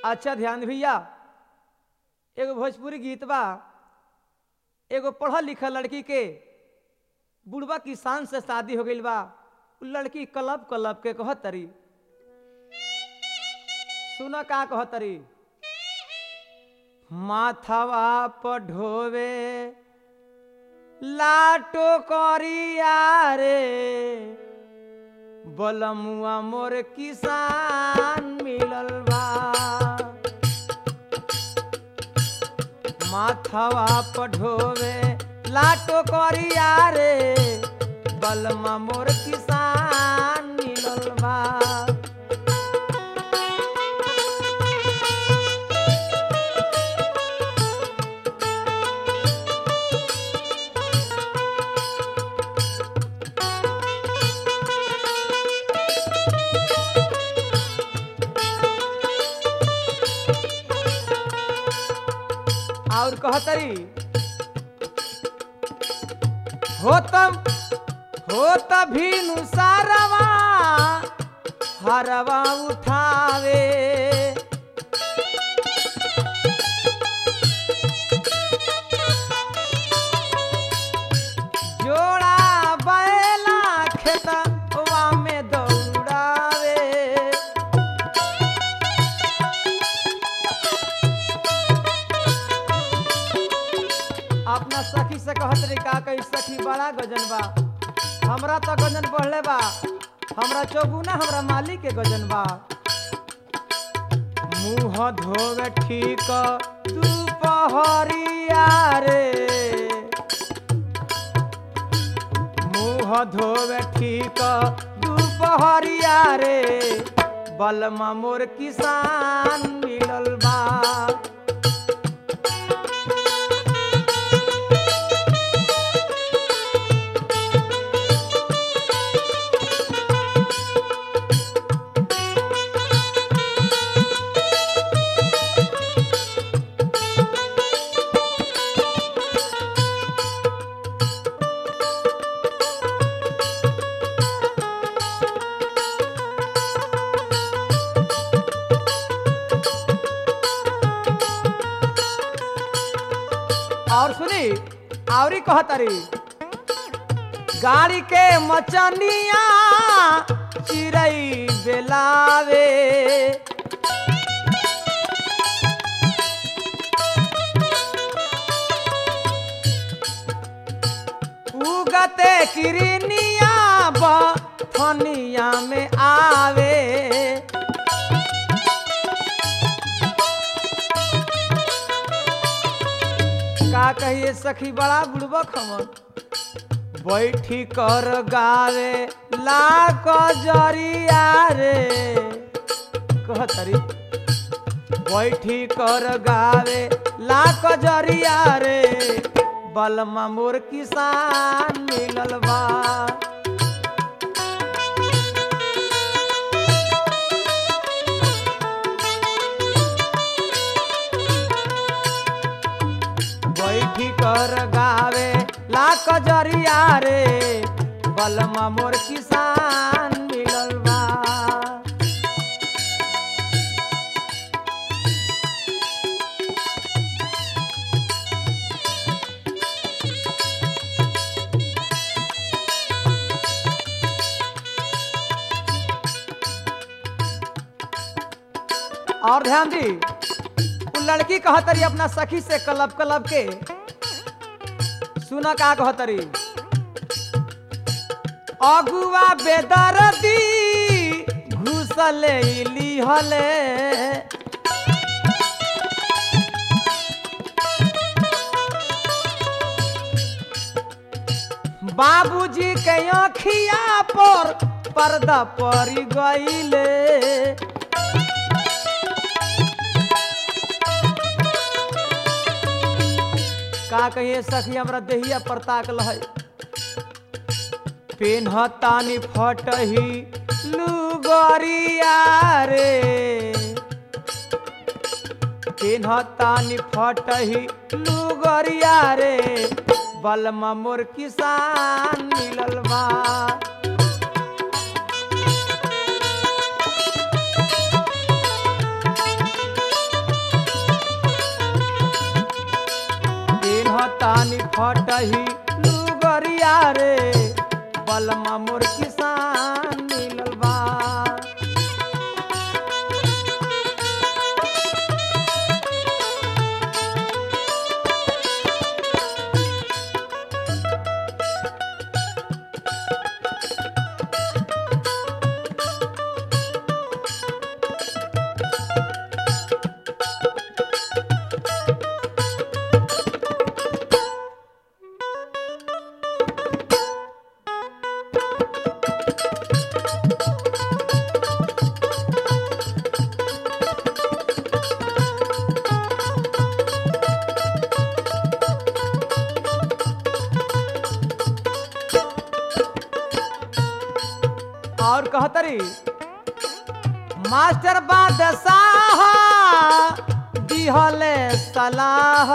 अच्छा ध्यान भैया एगो भोजपुरी गीत बा एगो पढ़ल लिखल लड़की के बुढ़वा किसान से शादी हो गई बा उ लड़की कलब कलब के कहत तरी सुन का कहत तरी माथवा पर ढोवे लाटो करिया रे बलमुआ मोर किसान मिलल बा माथवा पर ढोवे लाटो करिया रे बलमा मोर किसान मिलल बा और कहतरी होतम होत भीनु सारवा हरवा उठावे जोड़ा बैला खेतवा में दौड़ावे अपना सखी से कहत रे का कही सखी बड़ा गजन बा हमरा तो गजन बढ़ले बा हमरा चौगुना हमरा मालिक के गजन बा मुंह धोवे ठीक दुपहरिया रे मुंह धोवे ठीक दुपहरिया रे बलमा मोर किसान मिलल बा और सुनी आवरी कहतरी गाड़ी के मचनिया चिड़ई बेलावे उगते किरनिया बनिया में आवे का कहिए सखी बड़ा बुड़बक हमन बैठी कर गावे लाक जरिया रे कहतरी बैठी कर गावे लाक जरिया रे बलमा मोर किसान मिलल बा बैठी कर गावे लाक जरिया रे बलमा मोर किसान मिलल बा और ध्यान दी उ लड़की कहतरी अपना सखी से कलब कलब के सुना का कहतरी अगुआ बेदरदी घुसले लिहले बाबूजी के अखिया पर पर्दा पड़ गईले का कहिए सखी हमरा देहिया पर ताकल है पेन्हतानी फटही लुगरिया रे पेन्हतानी फटही लुगरिया रे बलमा मोर किसान मिलल बा रही लुगरिया रे बलमा मोर किसान मिलल बा और कहतरी मास्टर बादशाह दिहले सलाह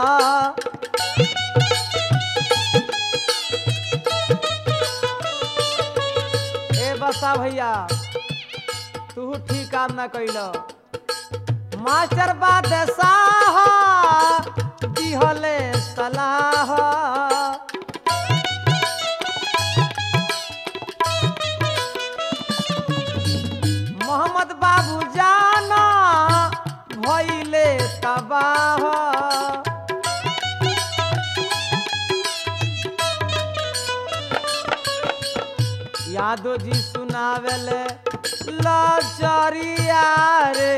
ए बसा भैया तू ठीक काम ना कैल मास्टर बादशाह दिहले सलाह मोहम्मद बाबू जाना भइले तबाह यादव जी सुनावेले लाचारिया रे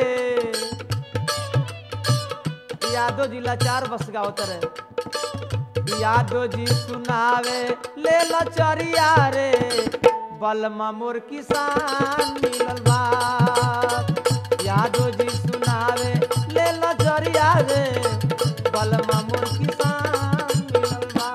यादव जी लाचार बस गावत रे यादव जी सुनावे ले लाचारिया रे बलमा मोर किसान मिलल बा यादव जी सुनावे ले लाचारिया रे बलमा मोर किसान मिलल बा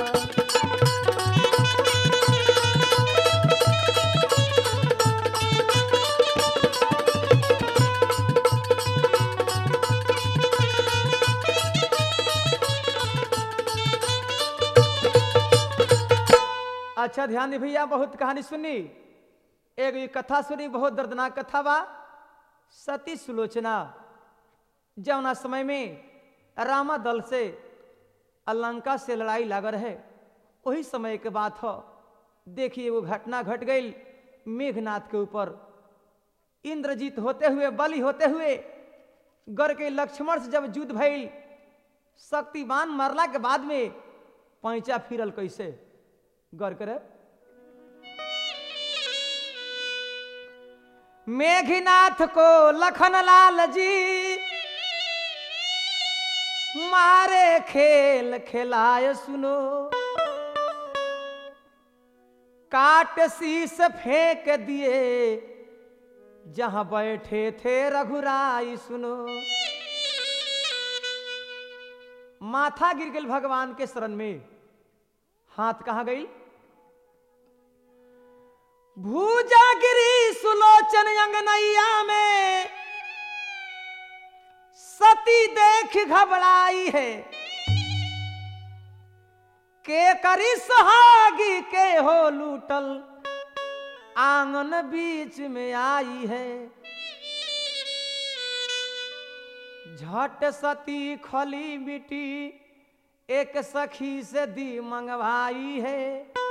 अच्छा ध्यान दी भैया बहुत कहानी सुनी एक ये कथा सुनी बहुत दर्दनाक कथा बा सती सुलोचना जौना समय में रामा दल से अलंका से लड़ाई लागल है वही समय के बात हो देखिए वो घटना घट गई मेघनाथ के ऊपर इंद्रजीत होते हुए बलि होते हुए गर के लक्ष्मण से जब युद्ध भइल शक्तिमान मरला के बाद में पैंचा फिरल कैसे गौर करे मेघनाथ को लखन लाल जी मारे खेल खिलाए सुनो काट शीस फेंक दिए जहां बैठे थे रघुराई सुनो माथा गिर गई भगवान के शरण में हाथ कहाँ गई भूजागिरी सुलोचन अंगनैया में सती देख घबराई है के करी सुहागी के हो लूटल आंगन बीच में आई है झट सती खली मिटी एक सखी से दी मंगवाई है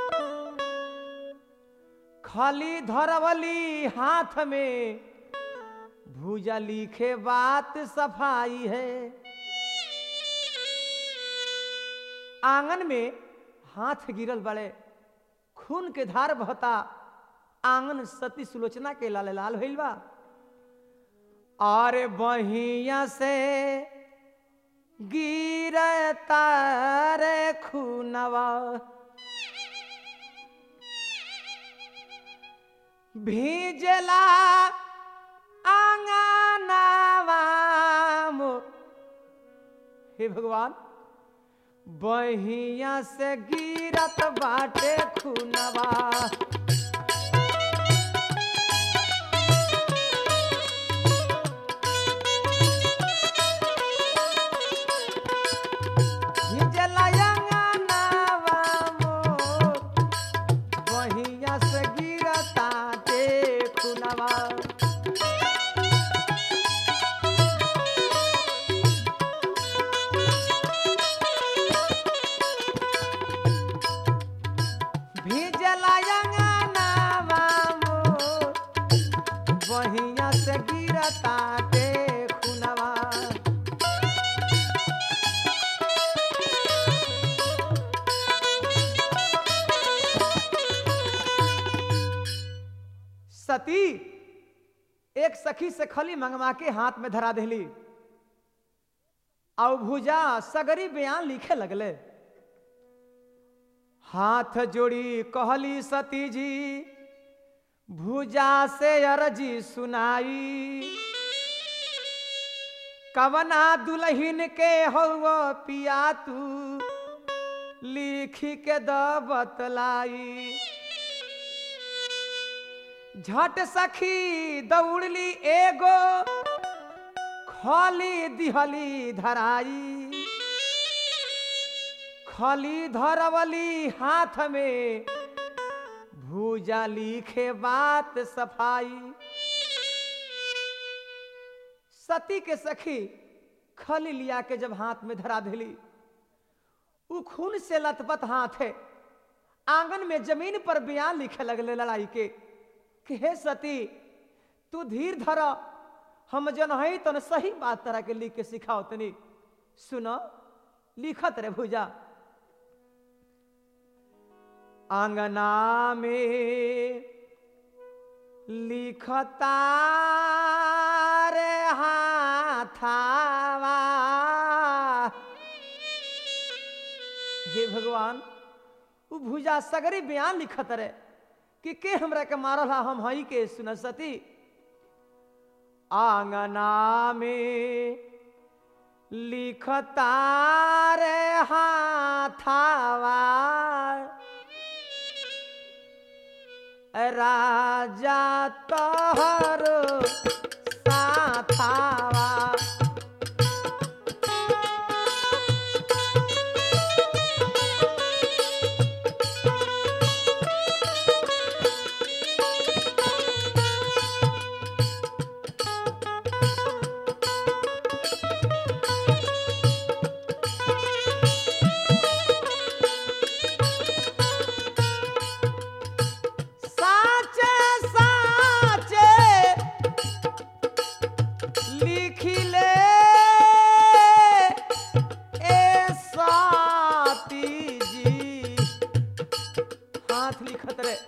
खली धरवली हाथ में भूजा लिखे बात सफाई है आंगन में हाथ गिरल बड़े खून के धार बहता आंगन सती सुलोचना के लाल लाल भइल बा और बहिया से गिरता रे खूनवा भीजला आंगनवा मो हे भगवान बहिया से गिरत बाटे खूनवा भीजला आंगनवा मोर, बहिया से गिरता ते खूनवा गिरताटे खुनवा सती एक सखी से खली मंगवा के हाथ में धरा देली और भुजा सगरी बयान लिखे लगले हाथ जोड़ी कहली सती जी भुजा से अरजी सुनाई कवना दुल्हन के हो पिया तू लिखी के द बतलाई झट सखी दौड़ली एगो खली दिहली धराई खली धरवली हाथ में भूजा लिखे बात सफाई सती के सखी खली लिया के जब हाथ में धरा दिली उ खून से लथपथ हाथ है आंगन में जमीन पर बयान लिखे लगले लड़ाई के कि हे सती तू धीर धर हम जन है तन सही बात तरह के लिख के सिखाओ तनी सुनो लिखत रे भुजा आंगना में लिखता रे हाथावा हे भगवान उ भुजा सगरी बयान लिखत रे कि के हमरा के मारल हा हम हई के सुन सती आंगना में लिखता रे हाथावा राजा तोहर साथावा साचे साचे लिखिले ए साती जी हाथ लिखत रे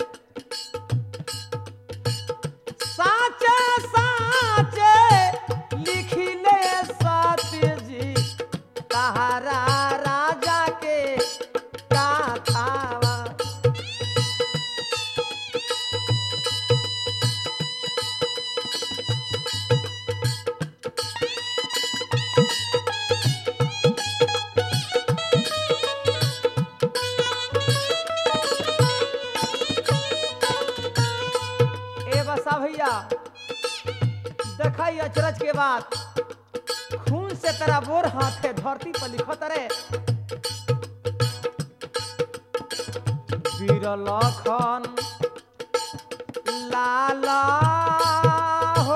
साचे साचे लिखिले साती जी तहारा राजा के काथावा ए बसा भैया देखा अचरज के बाद खून से तेरा बोर हाथ है धरती पर लिखत रे वीर लखन लाला हो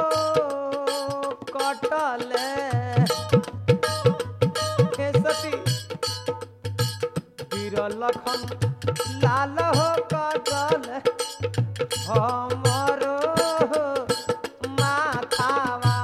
कटले हे सती वीर लखन लाल हो कटले हमरो माथावा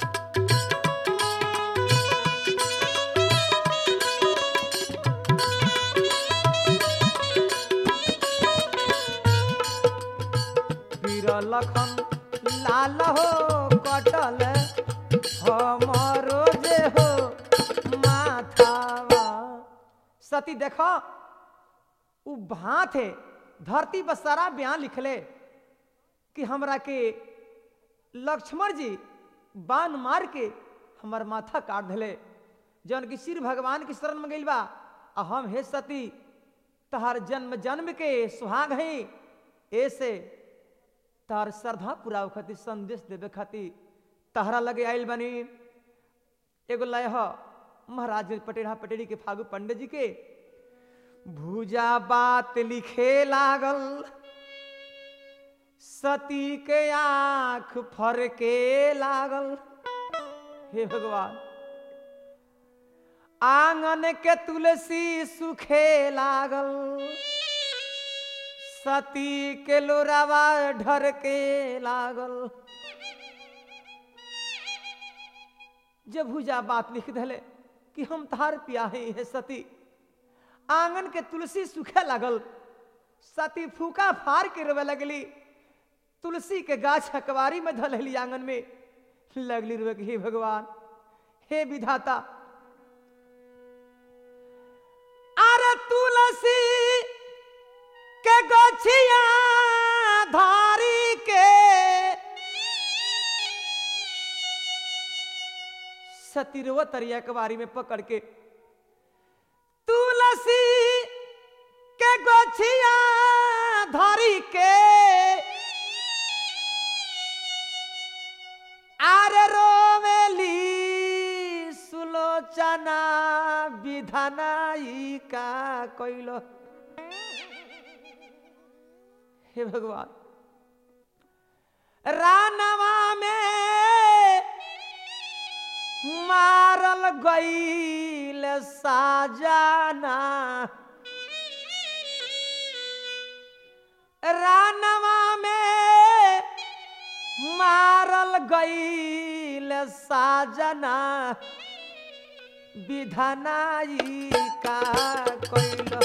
वीर लखन लाल हो कटल हमरो जे हो माथावा सती देखो उ भात है धरती पर सारा बयान लिखले कि हमरा के लक्ष्मण जी बाण मार के हमर माथा काट दिले जौन की सिर भगवान की शरण में गइल बा आ हम हे सती तहार जन्म जन्म के सुहाग है ऐसे तार श्रद्धा पूरा खातिर संदेश देवे खातिर तहरा लगे आइल बनी एगो लय ह महाराज पटेरा पटेरी के फागू पंडित जी के भूजा बात लिखे लागल सती के आंख फरके लागल हे भगवान आंगन के तुलसी सुखे लागल सती के लोरावा ढर के लागल जब भुजा बात लिख दले कि हम तार पिया है सती आंगन के तुलसी सूखे लागल सती फूका फार के रोवे लगली तुलसी के गाछ अकबारी में धलहली आंगन में लगली रोवे कि हे भगवान हे विधाता अरे तुलसी के गछिया धारी के सतीरवा तरिया कबारी में पकड़ के तुलसी के गछिया धारी के आरे रोवेली सुलोचना विधानाई का कोइलो हे भगवान रानवा में मारल गईल साजाना रानवा में मारल गईल साजना विधानाई का कोइल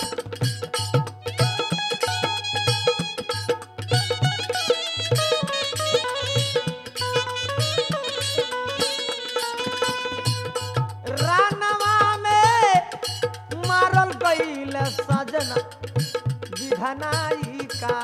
रानवा में मारल गईल सजना विधानाई का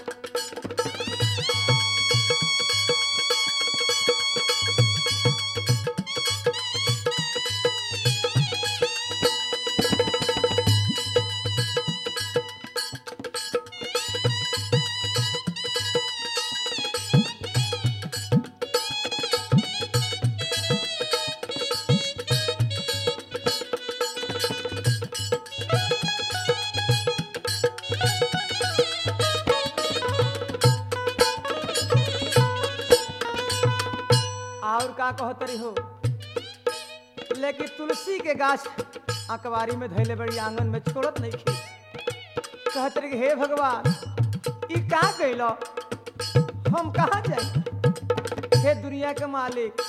और का कहतरी हो लेकिन तुलसी के गाछ अकबारी में धैले बड़ी आंगन में छोड़त नहीं खी कहतरी कि हे भगवान ई का कैलो हम कहाँ जाए हे दुनिया के मालिक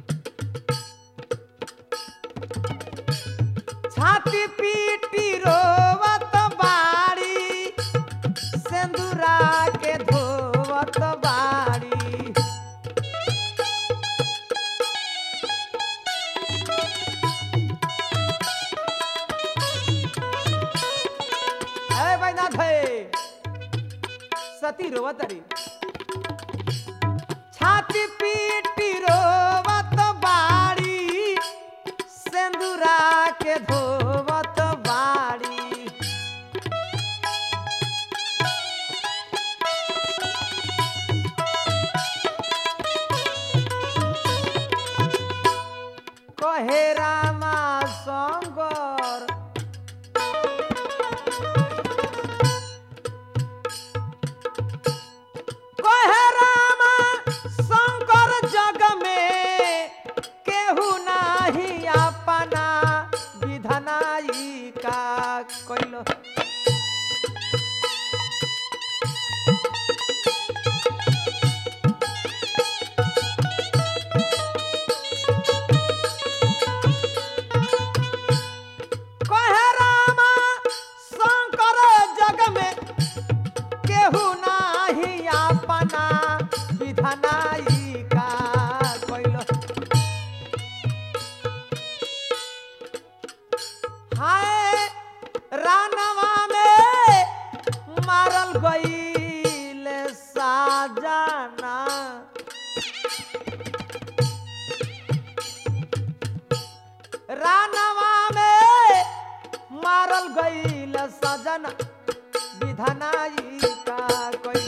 छाती पीटी रोवत बाड़ी सेंदूरा के धोवत बाड़ी है बैनाथ है सती रोवत रे छाती पीटी रोवत बाड़ी सेंदूरा के धोवत बाड़ी कहे रामा शंकर कहे रामा शंकर जग में केहू नाही अपना विधनाई का कैलो कहे रामा शंकर जग में केहू नाही अपना विधनाई का कैलो हाय रानवा में मारल गईल साजाना रानवा में मारल गईल सजन विधनाई का कोई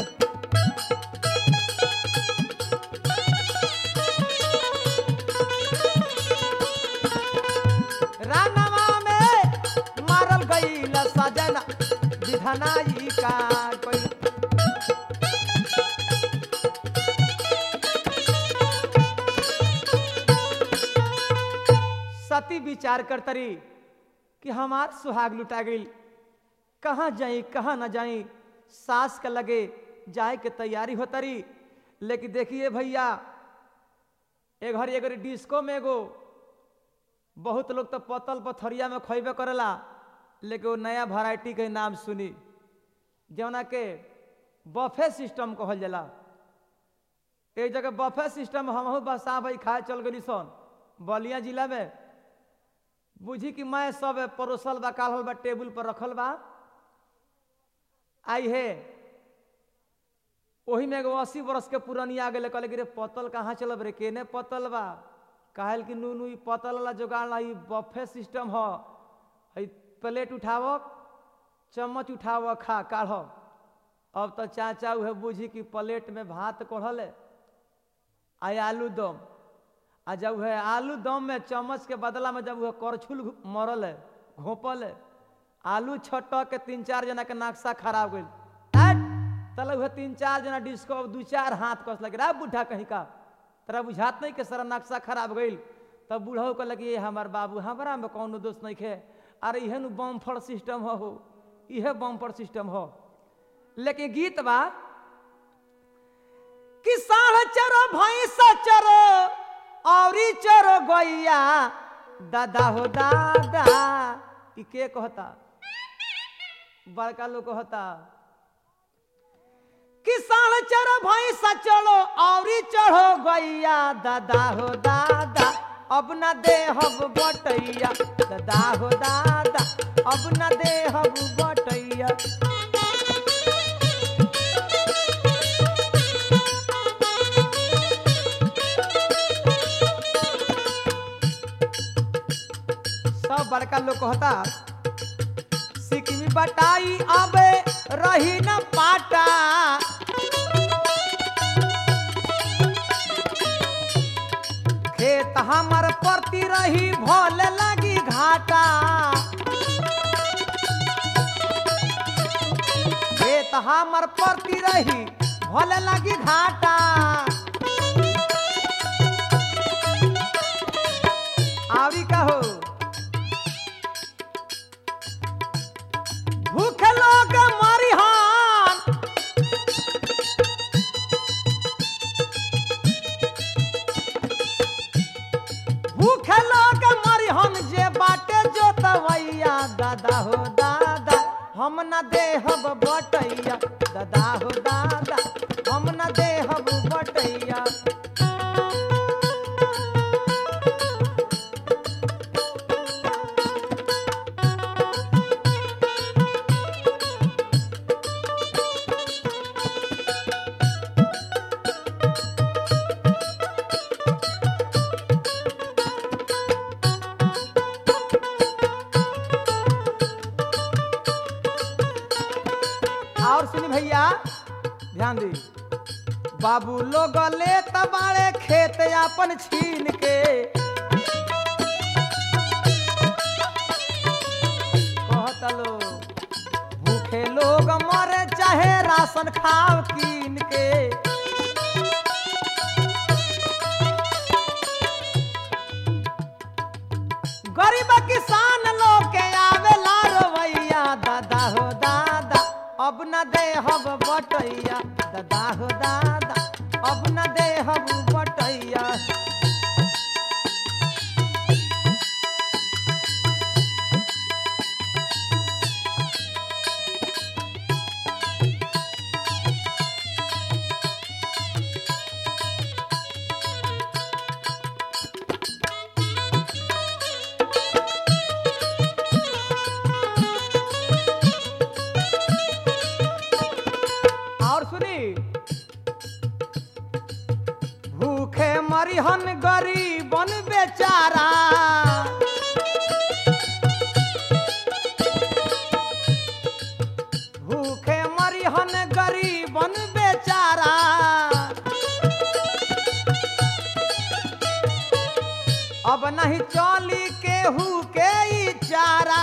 रानवा में मारल गईल सजन विधनाई का कोई सती विचार करतरी कि हमार सुहाग लुटा गई कहाँ जाई कहाँ ना जाई सास के लगे जाए के तैयारी होतरी लेकिन देखिए भैया ए घर एगो डिस्को में एगो बहुत लोग तो पतल पथरिया में खैबे करेला लेकिन वो नया वैरायटी के नाम सुनी जौना के बफे सिस्टम कहल जाला एक जगह बफे सिस्टम हमहू बसा भाई खाए चल गई सन बलिया जिला में बुझी कि मैं सब परोसल बा काढ़ल बा टेबुल पर रखल बा आई है ओही में एगो अस्सी बरस के पुरानिया आ गए कहले कि रे पतल कहाँ चलब रे केने पतल बा कहल कि नू नू ई पतल वाला जोगाड़ ला ई बफे सिस्टम ह हई प्लेट उठाव चम्मच उठाव खा काढ़ अब तो चाचा उहे बुझी कि प्लेट में भात कोढ़ल है आ आलू दम आ जब वह आलू दम में चम्मच के बदला में जब वह करछुल मरल है घोपल है आलू छटक के तीन चार जना के नक्शा खराब गई तले वह तीन चार जना डिस्को दू चार हाथ कस लगे रा बूढ़ा कहीं का तोरा बुझात नहीं के सारा नक्शा खराब गई तब बूढ़ो कहलक ये हमार बाबू हमारा में कौनो दोष नहीं खे अरे इहे नु बम्फर सिस्टम हो हो इहे बम्फर सिस्टम हो लेकिन गीत बा कि साढ़ चरो भैंस चरो औरी चरो गैया दादा हो दादा ई के कहता बड़का लोग कहता कि साढ़ चरो भैंस चलो औरी चढ़ो गैया दादा हो दादा अब न दे हब बटैया दादा हो दादा अब न दे हब बटैया सब बड़का लोग कहता सिकमी बटाई अबे रही न पाटा खेत हमर परती रही भोल लगी घाटा खेत हमर परती रही भोल लगी घाटा आवी का हो भूख लोग मरिहान भूख लोग मरिहन जे बाटे जोतवैया दादा हो दादा हम न देहब बटैया दादा हो दादा हम न देहब बटैया और सुनी भैया ध्यान दी बाबू लोग ले तबाड़े खेत अपन छीन के कहत लो भूखे लोग मरे चाहे राशन खाव कीन के गरीब किसान लोग के आवेला रवैया दादा हो दादा अब न दे हब बटैया दादा हो दादा अब न दे हब बटैया और सुनी भूखे मरिहन गरीबन बेचारा भूखे मरिहन गरीबन बेचारा अब नहीं चली केहू के ई चारा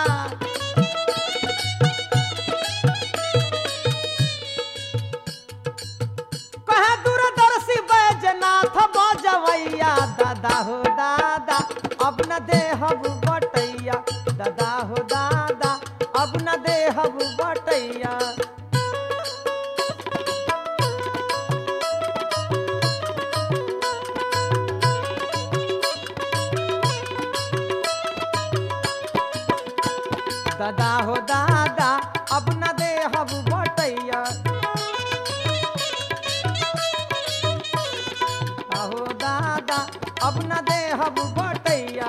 कहे दूरदर्शी बैजनाथ बजवैया दादा हो दादा अब न दे हब बटैया दादा हो दादा अब न दे हब बटैया दादा हो दादा अब न दे हब बटैया हो दादा अब न दे हब बटैया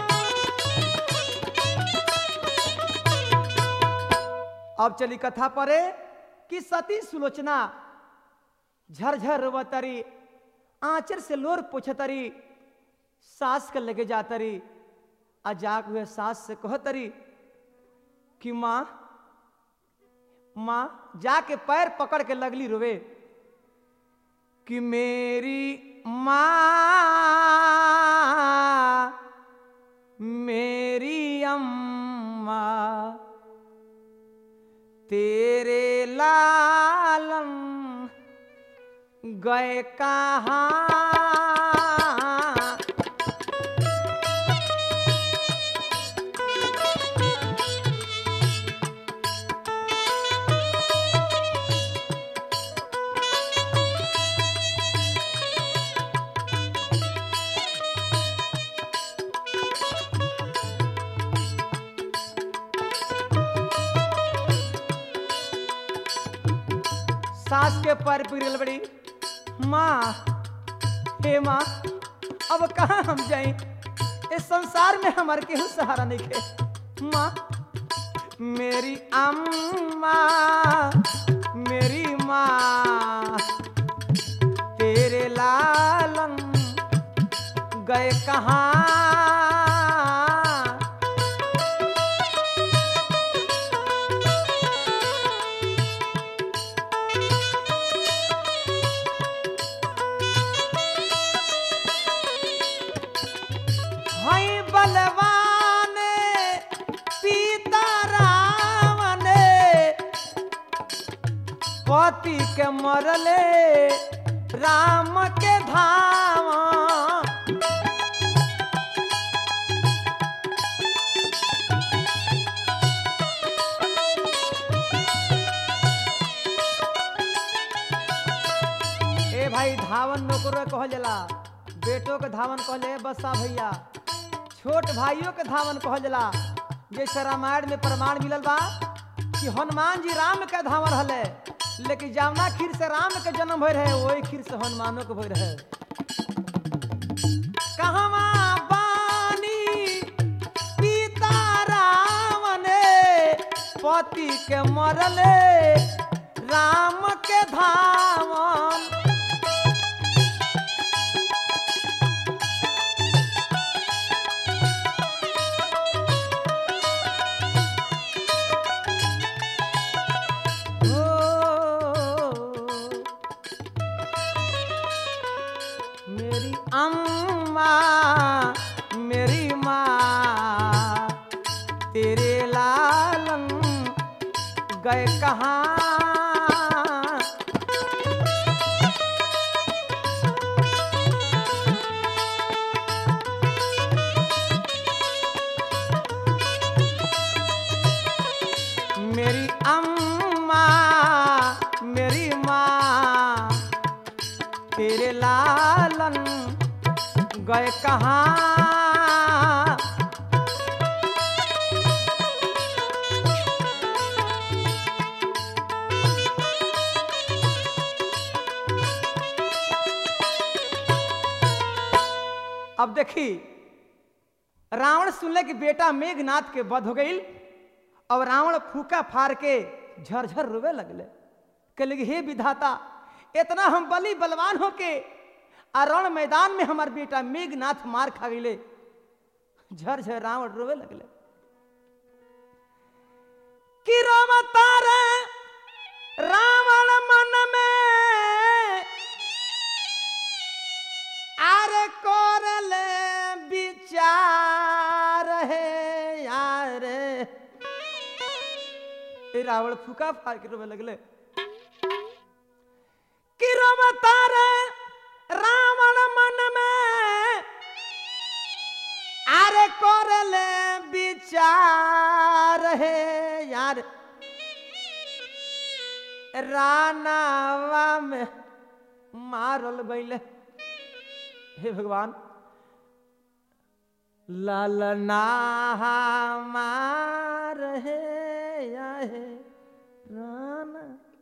अब चली कथा परे कि सती सुलोचना झरझर रोवतरी आंचर से लोर पोछतरी सास के लगे जातरी आ जाग हुए सास से कहतरी कि माँ माँ जाके पैर पकड़ के लगली रोवे कि मेरी माँ मेरी अम्मा तेरे लालम गए कहाँ सास के पैर पिरल बड़ी माँ हे माँ अब कहाँ हम जाई इस संसार में हमारे केहू सहारा नहीं खे माँ मेरी अम्मा मेरी माँ तेरे लालम गए कहाँ हई बलवान सीता रावण पति के मरले राम के धावा ए भाई धावन नौकरो कहल जाला बेटो के धावन कहले बसा भैया छोट भाइयों के धावन कहल जाला जैसे रामायण में प्रमाण मिलल बा कि हनुमान जी राम के धावन हले लेकिन जावना खीर से राम के जन्म भय रहे वही खीर से हनुमानों के भय रहे कहवा बानी पिता रावण पति के मरले राम के धावन ओ, मेरी अम्मा मेरी माँ तेरे लालन गए कहाँ मेरी अम्मा मेरी माँ तेरे लालन गए कहाँ अब देखी रावण सुनले कि बेटा मेघनाथ के वध हो गई अब रावण फूका फाड़ के झरझर रोवे लगले कहले कि हे विधाता इतना हम बली बलवान होके आ रण मैदान में हमार बेटा मेघनाथ मार खा गईले झरझर रावण रोवे लगले कि रोवता रे रावण मन में आरे कोरले विचार है यार ए रावण फूका फाड़ के रोवे लगले कि रोवता रे रावण मन में आरे कोरले विचार है यार रानावा में मारल गईले हे भगवान ललना मार रहे आहे राना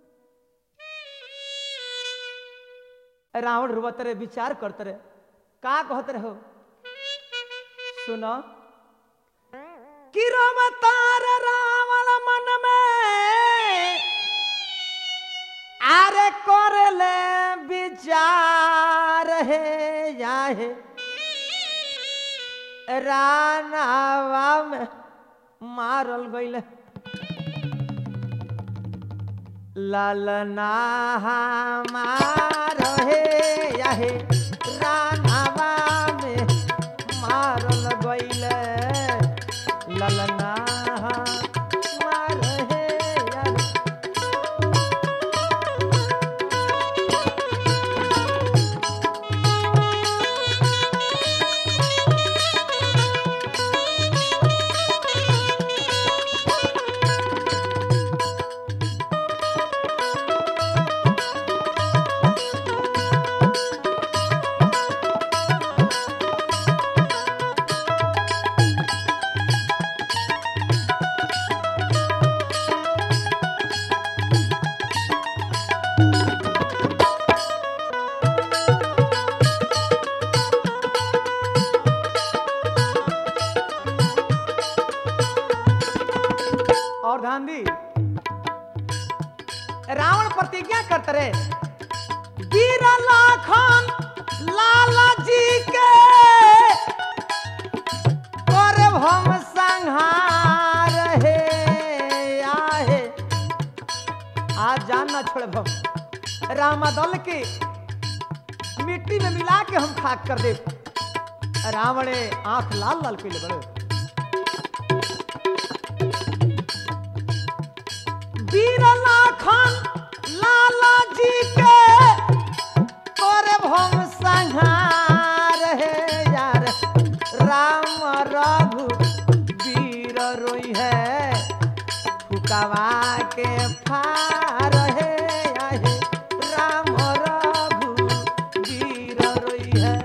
रावण रुवत रहे विचार करते रहे का कहते रहो सुनो कि रमतार रावण मन में आरे कर ले विचार है जाहे रानावा में मारल गईल ललना हमार हे याहे रानावा में मारल गईल ललना हमार हे याहे और ध्यान दी रावण प्रतिज्ञा करते रहे वीर लाखन लाला जी के करब हम संहार हे आहे आज जान ना छोड़ब हम रामा दल के मिट्टी में मिला के हम खाक कर दे रावणे आंख लाल लाल पीले बड़े वीर लाखन लाला जी के करे हम संहार हे यार राम रघु वीर रोई है फुकवा के फार हे आहे राम रघु वीर रोई है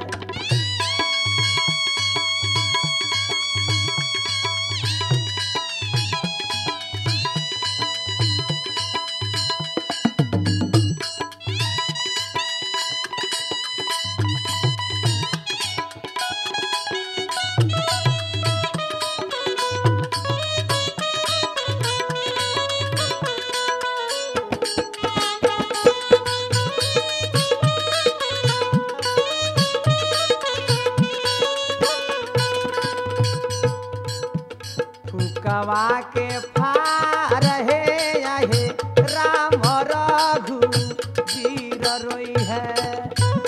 फुकवा के फार हे आहे राम रघु वीर रोई है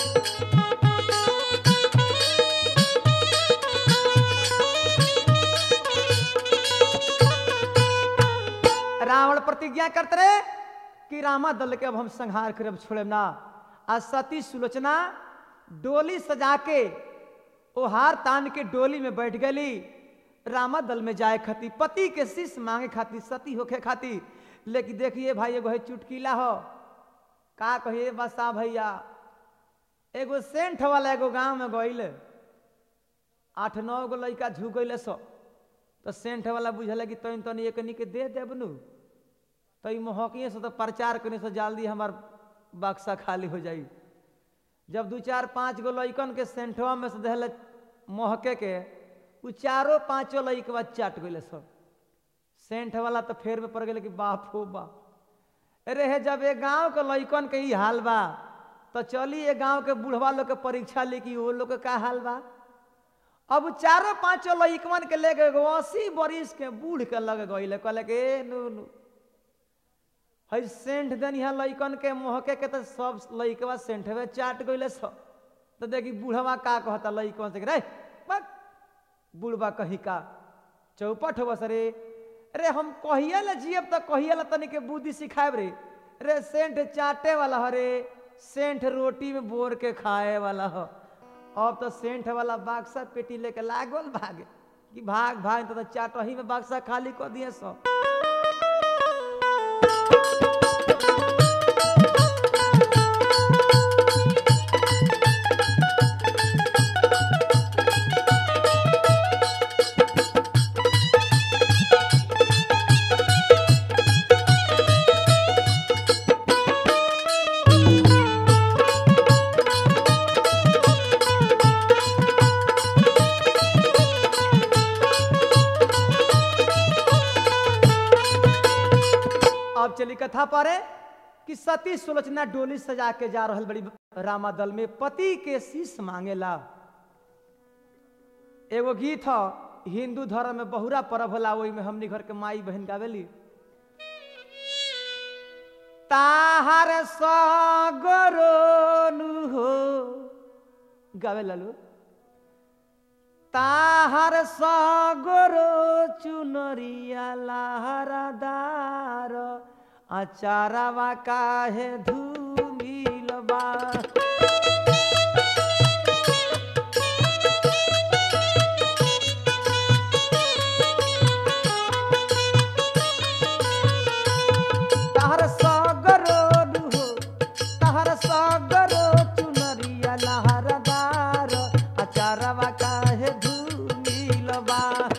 रावण प्रतिज्ञा करते रहे कि रामा दल के अब हम संहार करब छोड़ब ना आ सती सुलोचना डोली सजा के ओहार तान के डोली में बैठ गली रामा दल में जाए खाती पति के शिष्य मांगे खाती सती होखे खाती लेकिन देखिए भाई एगो है चुटकीला हो का कहिए बसा भैया एगो सेंठ वाला एगो गांव में गईल आठ नौ गो लड़का झुक गईले सो तो सेंठ वाला बुझल कि तनी तनी एकनी के दे देब नु तो ई महकिए से तो प्रचार करने से जल्दी हमार बक्सा खाली हो जाई जब दू चार पाँच गो लइकन के सेंठवा में से दहले महके के उ चारो पांचों लइकवा चाट गइले सब सेंठ वाला तो फेर में पड़ गए कि बाप हो बा अरे हे जब ये गांव के लइकन के ही हाल बा तो चली ये गांव के बूढ़वा लोग के परीक्षा ली कि वो लोग के का हाल बा अब चारों पांचों लइकवन के लेके एगो अस्सी बरिस के बूढ़ के लग गइले कहले कि ए नु नु हई सेंठ देन यहाँ लइकन के मोहके के तो सब लइकवा सेंठवे चाट गइले सब तो देखी बूढ़वा का कहता लइकवन से कि, रे बक बूढ़वा कही का चौपट हो बस रे रे हम कहिए ले जियब तो कहिए ला तनी के बुद्धि सिखाएब रे रे सेंठ चाटे वाला हो रे सेंठ रोटी में बोर के खाए वाला हो अब तो सेंठ वाला बाक्सा पेटी लेके लागल भागे कि भाग भाग तो, तो चाटही में बाक्सा खाली कर दिए सब अब चली कथा परे कि सती सुलोचना डोली सजा के जा रहल बड़ी रामा दल में पति के शीश मांगेला एगो गीत ह हिंदू धर्म में बहुरा पर्व होला ओहि में हमनी घर के माई बहन गावेली ताहार सगरोनु हो गावे लालू ताहार सगरो चुनरिया लहरदार अचारवा काहे धूमिलबा तहर सगरो दुहो तहर सगरो चुनरिया लहरदार अचारवा काहे धूमिलबा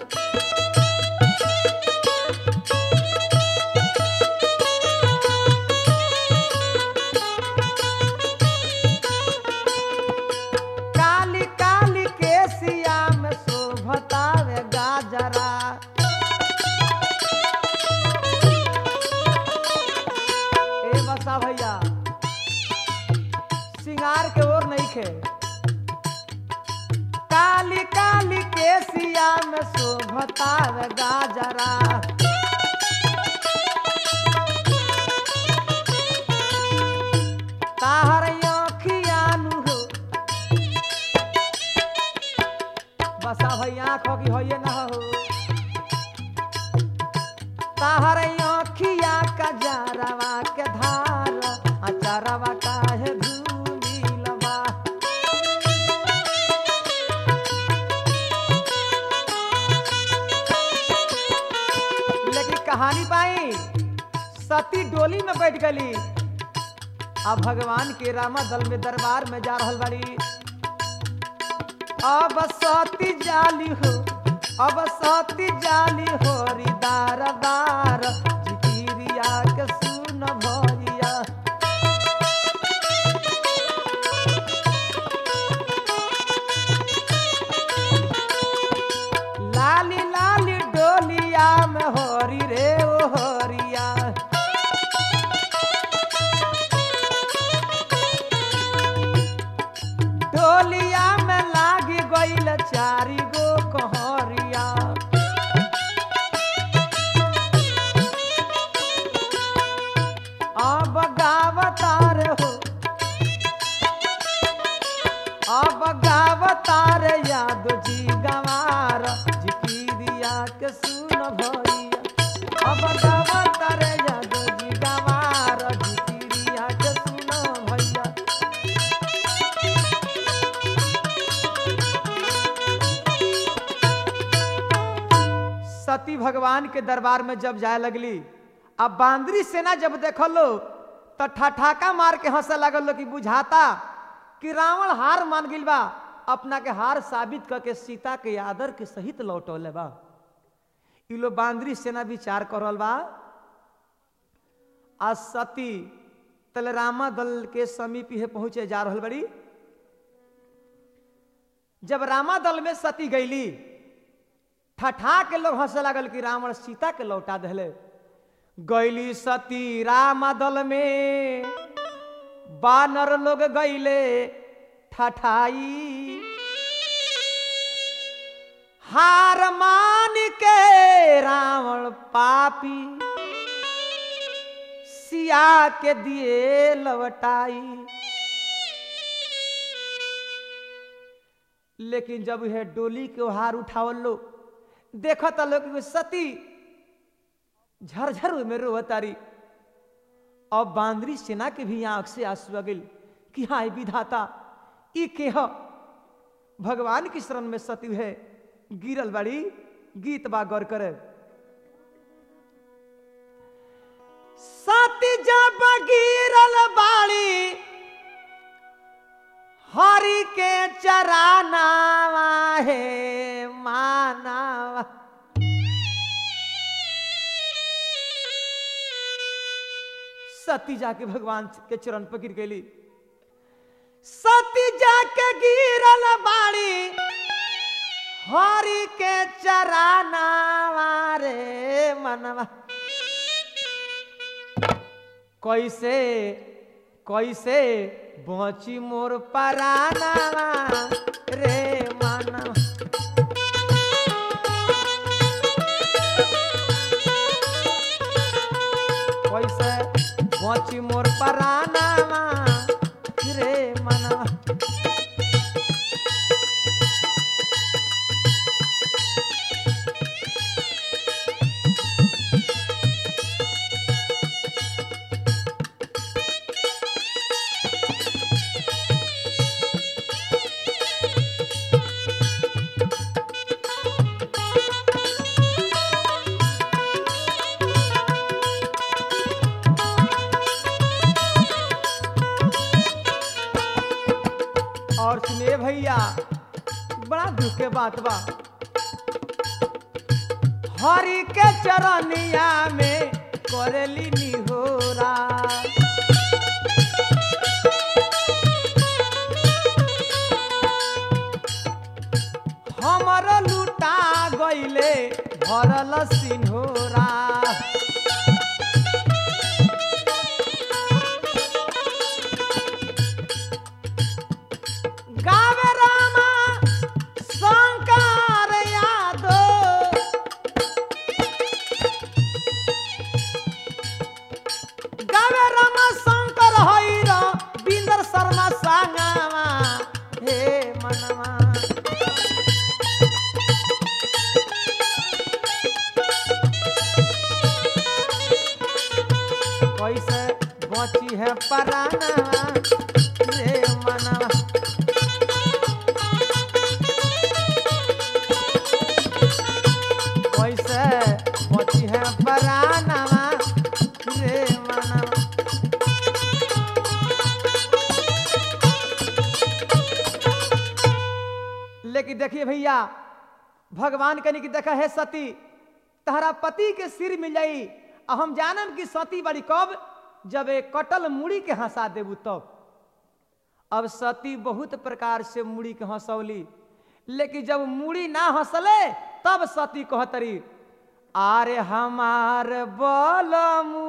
काली काली केसिया में शोभतावे गाजरा ए बसा भैया सिंगार के ओर नहीं खे काली काली केसिया में शोभतावे गाजरा ताहर आँखियानु हो बसा भैया आँखों की होइए ना हो ताहर आँखिया का जारवा के धार अचारवा काहे धूमिलबा लेकिन कहानी पाई सती डोली में बैठ गली अब भगवान के रामा दल में दरबार में जा रहल बाड़ी अब सती जाली हो अब सती जाली हो रिदार बार जिकिरिया के सुन भरिया लाली लाली डोलिया में होरी रे ओ होरिया डोलिया में लागी गईल चारी गो कहरिया अब गावतार हो अब गावतार याद जी गवार जिकिरिया के सुन भैया अब गावतार याद जी गवार जिकिरिया के सुन भैया सती भगवान के दरबार में जब जाए लगली अब बांदरी सेना जब देखल लो तो ठठाका मार के हंसे लगल लो कि बुझाता कि रावण हार मान गिल बा अपना के हार साबित करके सीता के आदर के सहित लौटौले बा इ लो बांदरी सेना विचार कर रहल बा आ सती तले रामा दल के समीप ही पहुंचे जा रहल बड़ी जब रामा दल में सती गईली ठठा के लोग हंसे लागल कि रावण सीता के लौटा दहले गईली सती रामा दल में बानर लोग गईले ठठाई हार मान के रावण पापी सिया के दिए लवटाई लेकिन जब यह डोली के हार उठावल लो देखत लोग कि सती झरझर में रोवतारी अब बांदरी सेना के भी आंख से आंसू आ गइल कि हाँ विधाता ई के ह भगवान की शरण में सती है गिरल बाड़ी गीत बा गौर करे सती जब गिरल बाड़ी हरि के चरानावा है मानावा सती जाके भगवान के चरण पर गिर गई सती जाके गिरल बाड़ी हरि के चरानावा रे मनवा कैसे कैसे बची मोर पराना रे माना कैसे बची मोर पराना रे माना और सुनिए भैया बड़ा दुख के बात बा हरि के चरनिया में करेली निहोरा हमर लुटा गईले भरल सिन्होरा गावे रामा शंकर यादव गावे रामा शंकर हैर बिंदर शर्मा सांगावा हे मनवा कैसे बची है पराना रे मनवा कैसे बची है परानवा रे मनवा लेकिन देखिए भैया भगवान कनी की देखा है सती तहरा पति के सिर मिल जाई आ हम जानम कि सती बड़ी कब जब एक कटल मुड़ी के हंसा देबू तब अब सती बहुत प्रकार से मुड़ी के हंसौली लेकिन जब मुड़ी ना हंसले तब सती कहतरी आरे हमार बलमू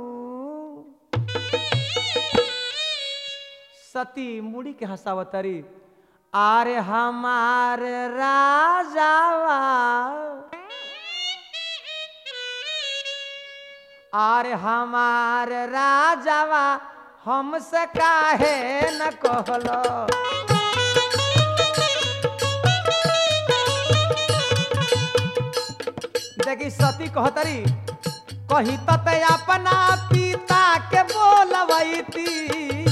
सती मुड़ी के हंसावतरी आरे हमार राजावा आरे हमार राजावा हमसे काहे न कहलो देखी सती कहतरी कही तते अपना पिता के बोलबैती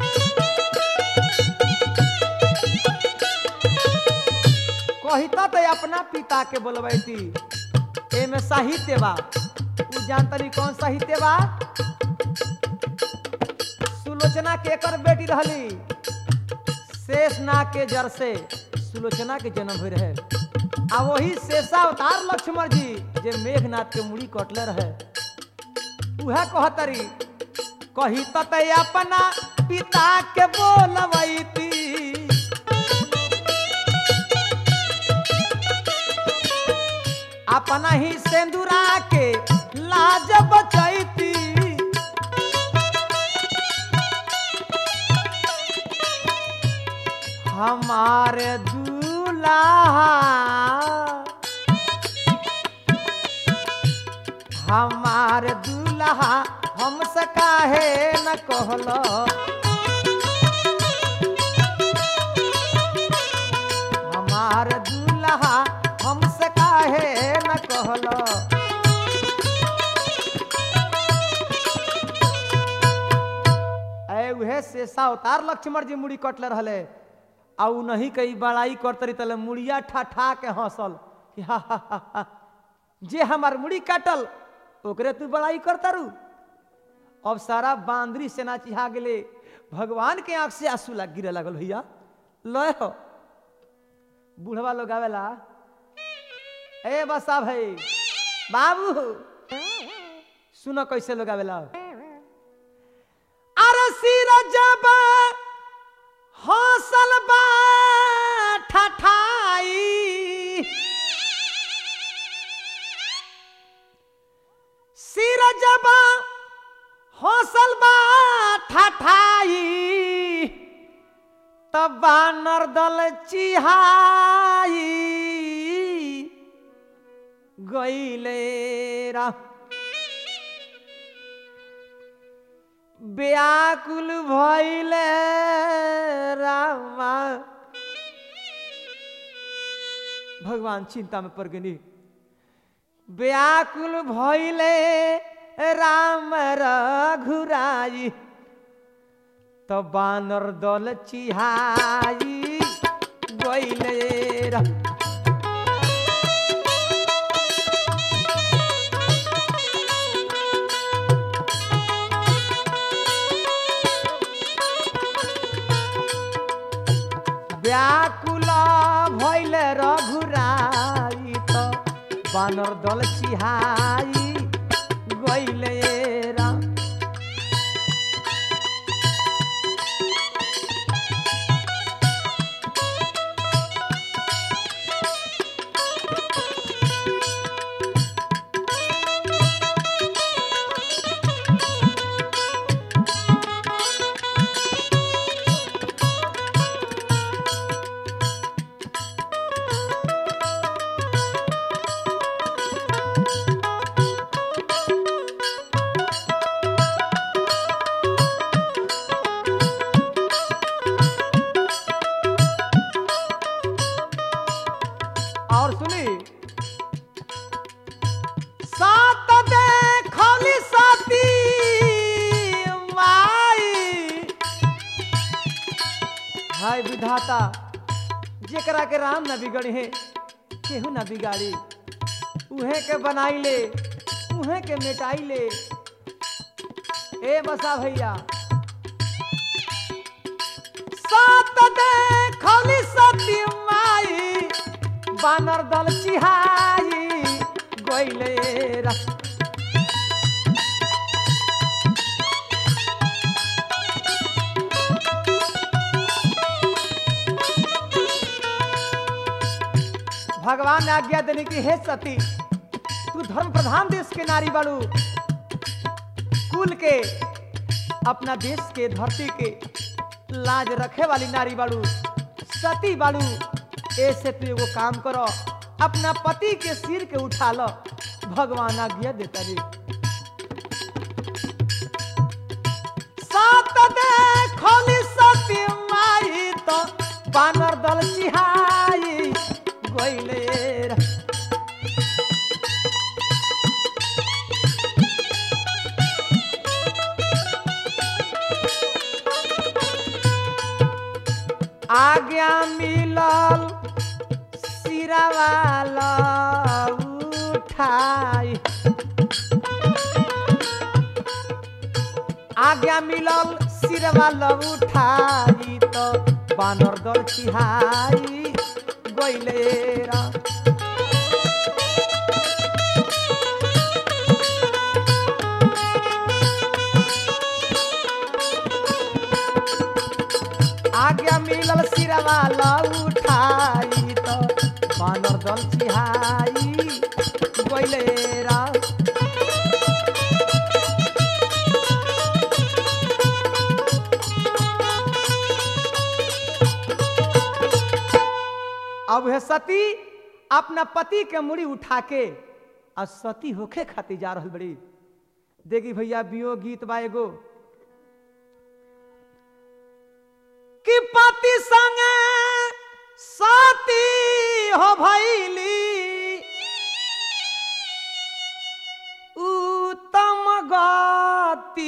कही तते अपना पिता के बोलबैती एमे साहित्य बा तू जानतरी कौन साहित्य बा सुलोचना के एकर बेटी रहली शेषनाग के जर से सुलोचना के जन्म हुई रहे आ वही शेषावतार लक्ष्मण जी जे मेघनाथ के मुड़ी कटले रहे उहे कहतरी कही तते अपना पिता के बोलबैती अपना ही सेंदुरा के लाज बचैती हमारे दूल्हा हमारे दूल्हा हमसे काहे न कहलो हमार दूल्हा हमसे काहे न कहलो ऐ उहे शेषा अवतार लक्ष्मण जी मुड़ी कटले रहले आ उ नहीं कई बड़ाई करतरी तले मुड़िया ठा ठा के हंसल कि हा हा हा हा। जे हमार मुड़ी काटल ओकरे तू बड़ाई करतारू अब सारा बांदरी सेना चिहा गेले भगवान के आंख से आंसू लग गिरे लागल भैया लय हो बूढ़वा लोग आवेला ए बसा भाई बाबू सुनो कैसे लोग आवेला अरे सिर जब हौसल बा ठठाई सिर जब हौसल बानर दल चिहाई गईले रा व्याकुल भइले रामा भगवान चिंता में पड़ गई व्याकुल भइले राम रघुराई तो बानर दल चिहाई गईले रा व्याकुल भइल रघुराई त बानर दल चिहाई गइले रा और सुनी सात देखली सती माई हाय विधाता जेकरा के राम न बिगड़े है केहू न बिगाड़ी उहे के बनाई ले उहे के मिटाई ले ए बसा भैया सात देखली सती माई बानर दल चिहाई गइले रा भगवान ने आज्ञा देने की हे सती तू धर्म प्रधान देश के नारी बाड़ू कुल के अपना देश के धरती के लाज रखे वाली नारी बाड़ू सती बाड़ू ऐसे तू एगो काम करो अपना पति के सिर के उठा लो भगवान आज्ञा देता रे सात देखली सती माई तो बानर दल चिहाई गइले रा। आज्ञा मिलल सिरावाला उठाई आज्ञा मिलल सिरवाला उठाई तो बानर दल चिहाई गइले रा आज्ञा मिलल सिरवाला उठाई तो बानर दल चिहाई गइले रा अब है सती अपना पति के मुड़ी उठा के आ सती होखे खातिर जा रहल बड़ी देखी भैया बियो गीत बा एगो कि पति संगे साथी हो भैली उत्तम गति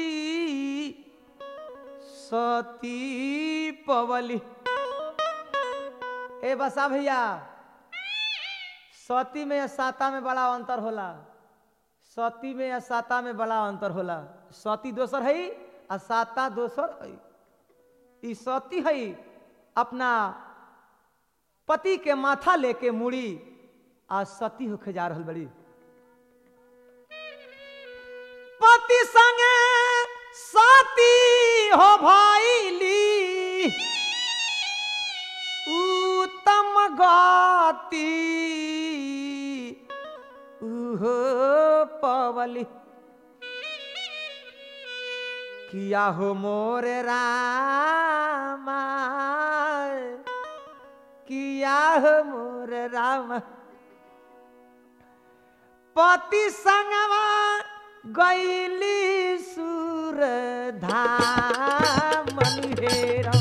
सती पवली ए बसा भैया सती में या साता में बड़ा अंतर होला सती में या साता में बड़ा अंतर होला सती दोसर है आ साता दोसर है ई सती है अपना पति के माथा लेके मुड़ी आ सती होके जा रहल बड़ी पति संगे सती हो भैली उत्तम गति उहो पवली किया हो मोर रामा किया हो मोर राम पति संगवा गैली सुर धाम हेरा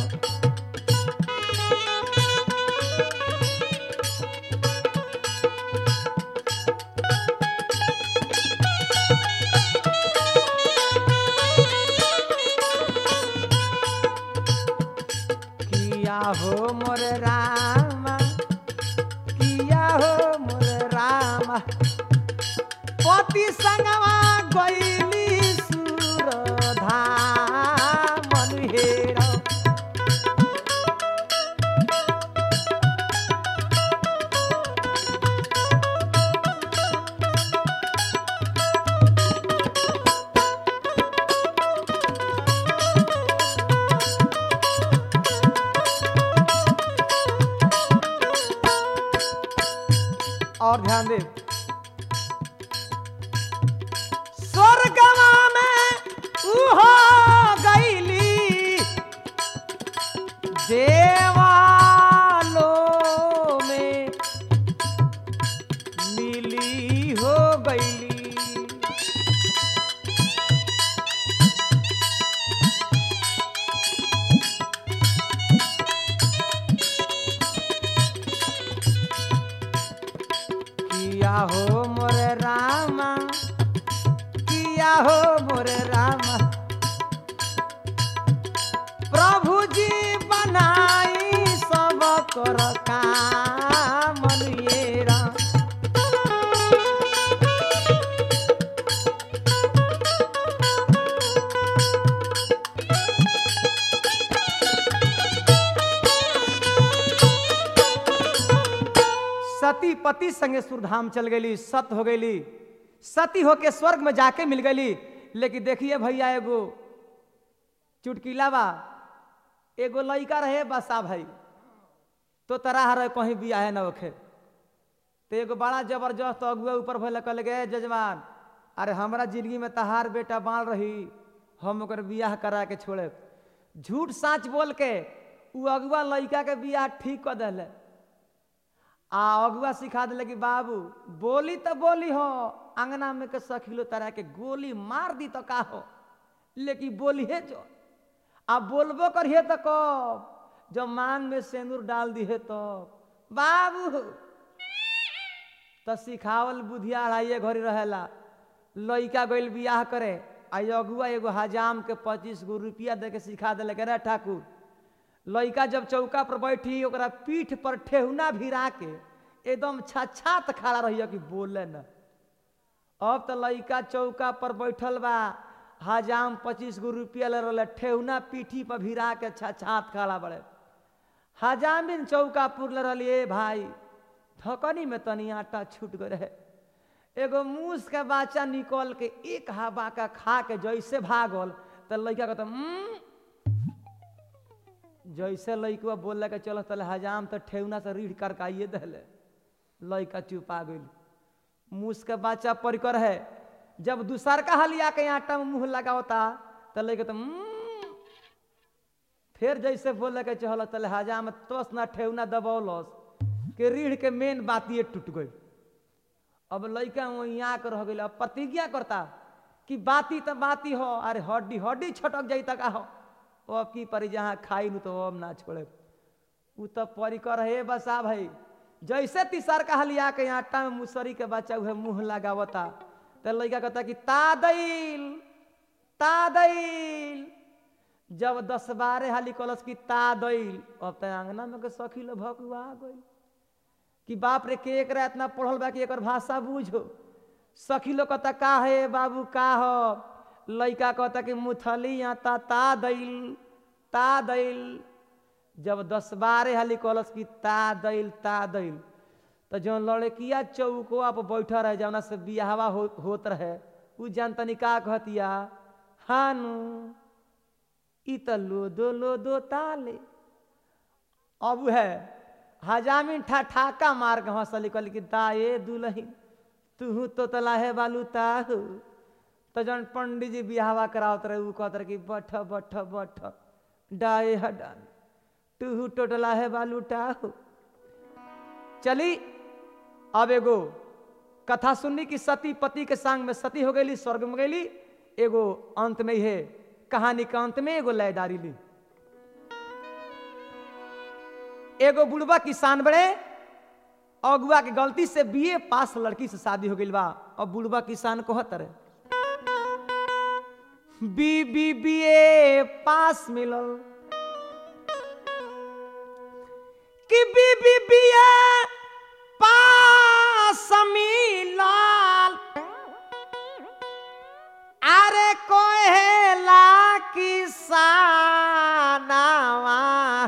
किया हो मोर रामा किया हो मोर रामा पति संगवा गैली सुर धाम हेरा और ध्यान दे स्वर्गवा में उहो गईली देवालो में मिली हो गईली किया हो मोर रामा किया हो मोर रामा प्रभु जी बनाई सब कर काम ये राम सती पति संगे सुरधाम चल गई सत हो गई सती होके स्वर्ग में जाके मिल गई लेकिन देखिए भैया एगो चुटकीला बा एगो लड़का रहे बसा भाई तो तरह रहे कहीं भी आए ना ओखे तो एगो बड़ा जबरदस्त अगुआ ऊपर भले कल गए जजमान अरे हमरा जिंदगी में तहार बेटा बाल रही हम ओकर बियाह करा के छोड़े झूठ साँच बोल के उ अगुआ लड़का के बियाह ठीक कर दिले आ अगुआ सिखा दिले कि बाबू बोली तो बोली हो अंगना में के सखिलो तरह के गोली मार दी तो का हो लेकिन बोली है जो आ बोलबो करिए तो कब जब मांग में सेंदूर डाल दी है तो बाबू तो सिखावल बुधिया अढ़ाइए घड़ी रहेला लइका गइल बियाह करे आ अगुआ एगो हजाम के पच्चीस गो रुपया दे के सिखा दिले के रे ठाकुर लइका जब चौका पर बैठी ओकरा पीठ पर ठेहुना भिरा के एकदम छाछात खड़ा रहिए कि बोले न अब तो लइका चौका पर बैठल बा हजाम पच्चीस गो रुपया ले रहे ठेहुना पीठी पर भिरा के छाछात खड़ा बड़े हजाम बिन चौका पुर ले रही भाई थकनी में तनी आटा छूट गए रहे एगो मूस के बच्चा निकल के एक हवा का खा के जैसे भागल तो लड़का कहता "उम्म, जैसे लड़कवा बोल के चल तले हजाम तो ठेहुना से रीढ़ करकाइए दिले लड़का चुपा गई मूस के बच्चा परिकर है जब दूसर का हलिया के आटा में मुंह लगावता तो लड़का तो "उम्म", फिर जैसे बोल के चल तले हजाम में तोस ना ठेहुना दबौलस के रीढ़ के मेन बात ये टूट गई अब लड़का वहीं आकर रह गई अब प्रतिज्ञा करता कि बाती तो बाती हो अरे हड्डी हड्डी छटक जाई तक हो ओ अब की परी जहाँ खाई नु तो अब ना छोड़े उ तो परिकर है बसा भाई जैसे तीसर का हलिया के आटा में मुसरी के बच्चा उहे मुंह लगावता तो लड़का कहता कि तादैल तादैल जब दस बारह हाली कलस की तादैल अब तो अंगना में के सखी लो भकुआ गई कि बाप रे के एक इतना पढ़ल बा कि एकर भाषा बूझो सखी लोग कहता का है बाबू का हो लइका कहता कि मुथली आता ता दैल ता दैल जब दस बारह हाली कलस की ता दैल ता दैल तो जो लड़किया चौकोआ पर बैठा रहे जौना से बियाहवा हो, होत रहे उ जानतनी का कहतिया हानु ई तो लोदो लोदो ताले अब है हजामिन ठा ठाका मार के हंसल कल कि दाए दुलही तू तो तलाहे बालू ताहू तो जन पंडित जी बिहावा करावत रहे उ कहत रहे कि बठ बठ बठ डाए हडान टूहू टोटला है बालू टाहू चली अब एगो कथा सुननी कि सती पति के संग में सती हो गई स्वर्ग में गई एगो अंत में है कहानी के अंत में एगो लयदारी ली एगो बुढ़वा किसान बड़े अगुआ के गलती से बीए पास लड़की से शादी हो गई बा अब बुढ़वा किसान कहत रहे B B B A pass मिलल कि B B B A pass मिलल अरे कोहेला किसानवा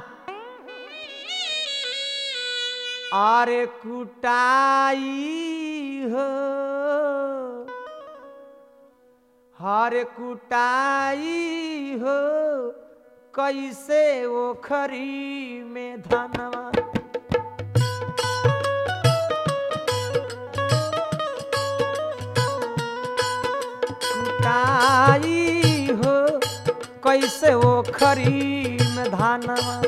अरे कुटाई हो हर कुटाई हो कैसे ओखरी में धनवा कुटाई हो कैसे ओखरी में धनवा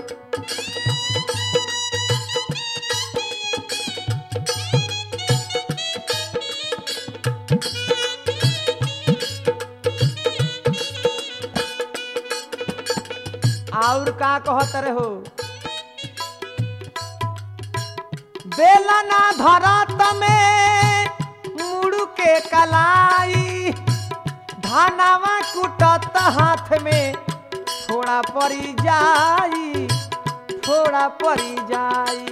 और का कहत रहे हो बेलना धरत में मुड़ के कलाई धानावा कुटत हाथ में थोड़ा पड़ी जाई थोड़ा पड़ी जाई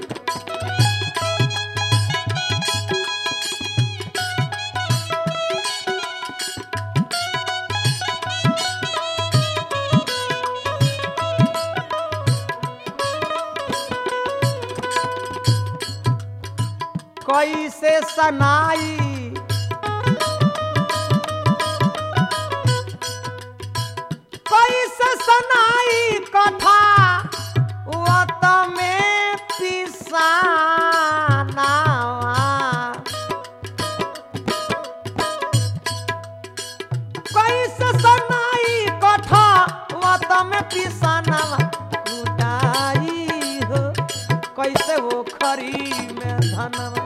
कैसे सनाई कैसे सनाई कथा वत में पिसाना कैसे सनाई कथा वत में पिसाना कुटाई हो कैसे वो खरी में धनवा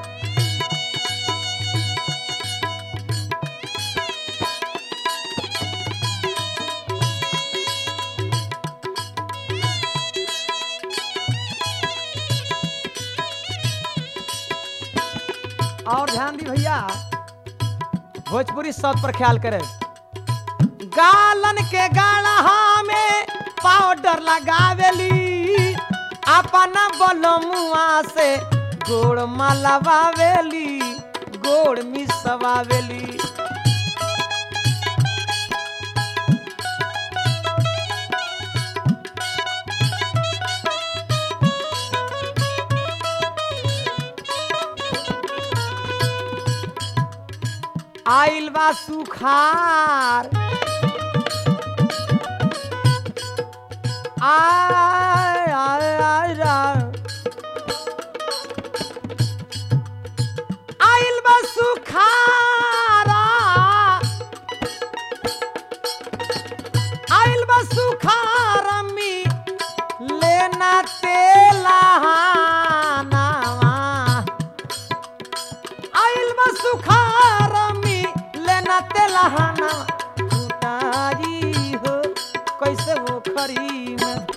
और ध्यान दी भैया भोजपुरी शब्द पर ख्याल करें गालन के गाढ़ा में पाउडर लगावेली अपना बलमुआ से गोड़ मलवावेली गोड़ मिसवावेली आइल बा सुखार आय आय आय आय आइल बा सुखारा आइल बा सुखारा मी लेना तेला आइल बा सुखारमी लेना तेलहाना कुटाई हो कैसे वो खरी में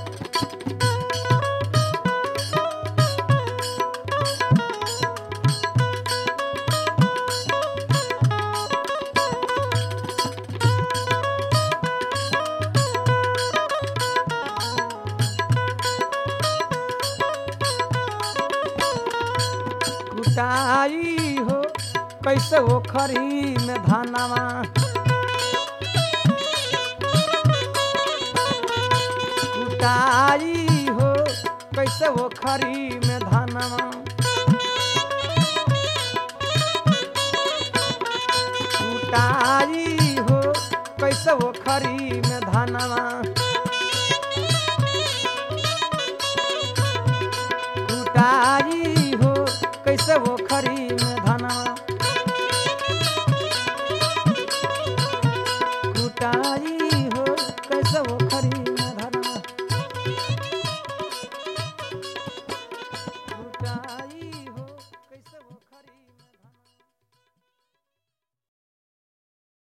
कुटाई हो कैसे वो खरी में धानवा कुटाई हो कैसे वो खरी में धानवा